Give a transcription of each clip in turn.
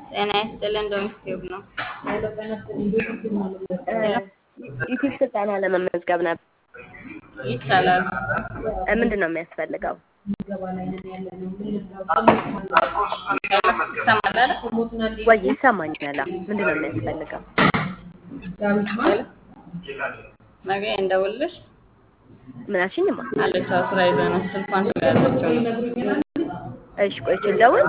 ጤና ይስጥልን ዶሚስቲቭ ነው። ዩቲዩብ ስልጠና ለመመዝገብ ነበር። ይቻላል። ምንድን ነው የሚያስፈልገው? ይሰማል አይደል? ወይ ይሰማኛል። ምንድን ነው የሚያስፈልገው? ነገ እንደውልሽ ምን አልሽኝማ? አለች አዎ፣ ስራ ይዘህ ነው ስልኳን ስለያዘችው ነው። እሺ ቆይቼ ልደውል።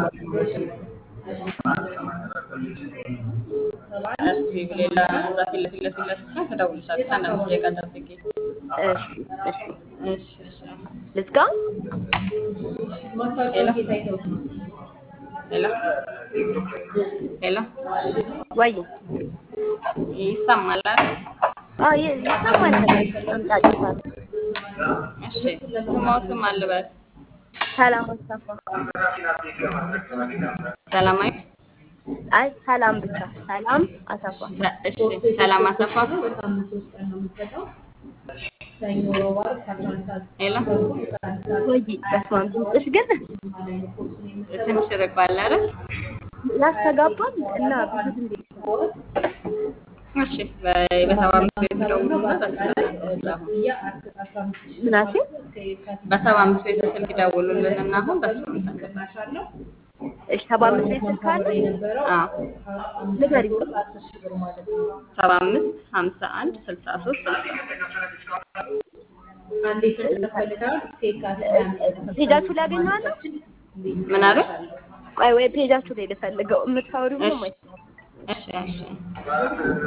እስኪ ሌላ እዛ ፊት ለፊት ለፊት ለፊት ትደውልሻለች። አንድ አምስት ደቂቃ ጠብቂ። እሺ እሺ እሺ እሺ። ልዝጋ። ሄሎ ሄሎ ሄሎ፣ ወይ ይሰማል አይደል? አዎ ይ- ይሰማል። አምጣጭፋል እሺ። ስሞትም አልበል ሰላም አሰፋ። ሰላማዊ አይ ሰላም ብቻ ሰላም አሰፋ። ሰ- እሺ። ሰላም አሰፋ። ሄሎ ወይ በስመ አብ ድምፅሽ ግን ትንሽ ርቋል አይደል? ያስተጋባል እና ብዙ ድምፅ ይሰማል። እሺ። በ- በሰባ አምስት ቤት ደውሉና በስልክ አሁን ምን አልሽኝ? በሰባ አምስት ቤት ስልክ ደውሉልን እና አሁን በሱ እንትን እሺ ሰባ አምስት ቤት ስልክ አለ አዎ ንገሪኝ። ሰባ አምስት ሀምሳ አንድ ስልሳ ሶስት ፔጃችሁ ላይ አገኘዋለሁ። ምን አለ? ቆይ ወይ ፔጃችሁ ላይ ልፈልገው። የምታወሪው ነው ወይ? እሺ እሺ